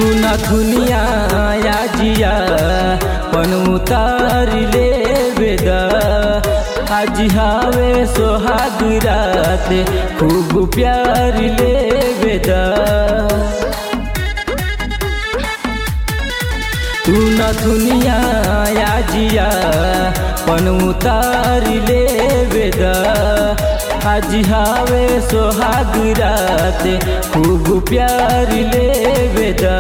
न दुनिया या जिया पन उतार ले बेदा आज हावे सोहाग रात खूब प्यार ले बेदा तू न दुनिया या जिया पन उतार ले बेदा आज हावे सोहाग रात खूब प्यार ले बेदा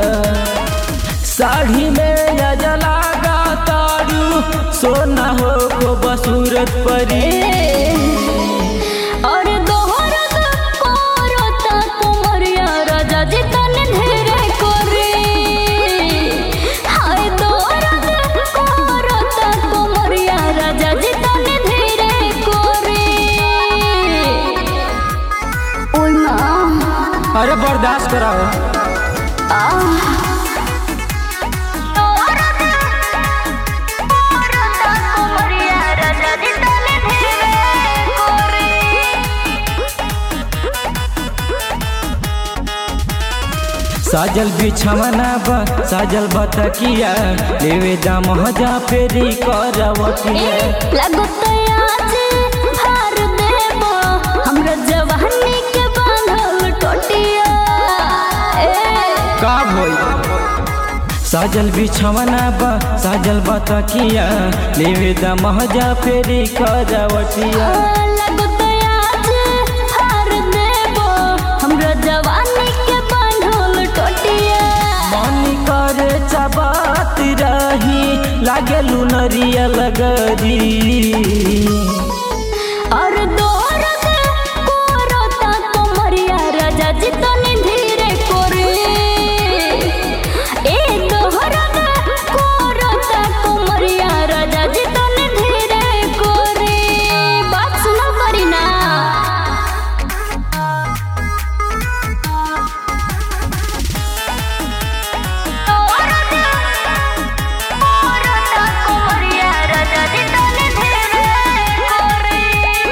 साड़ी में या जलागा तारू सोना हो को बसूरत परी और दोहरत करता कुमरिया राजा जी तने ढेरे करे हाय दोहरत करता कुमरिया राजा जी तने ढेरे करे ओय मां अरे बर्दाश्त कराओ साजल बिछवना बा साजल बतकिया लेवे दाम हजा फेरी करवटिया का भइल साजल बिछवना बा साजल बतकिया लेवे दाम हजा फेरी करवटिया मन करे चबात रही लागे लुनरिया लगरी और दोरत कोरता कमरिया राजा जी तनी धीरे करे ए दोरत कोरता कमरिया राजा जी तनी धीरे करे बात सुनो करी ना दोरत कोरता कमरिया राजा जी तनी धीरे करे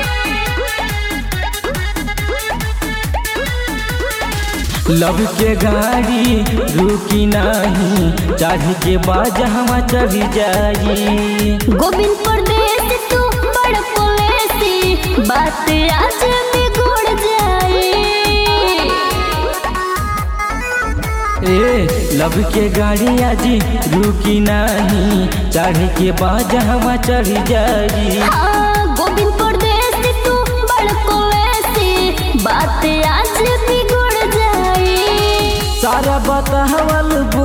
लब के गाड़ी रुकी नहीं चढ़ के बाज हम चढ़ जाई गोविंद परदेस तू बड़ पुलेसी बात आज बिगड़ जाए ए लब के गाड़ी आज रुकी नहीं चढ़ के बाज हम चढ़ जाई हाँ गोविंद परदेस तू बड़ पुलेसी बात आज बिगड़ जाए सारा बतावल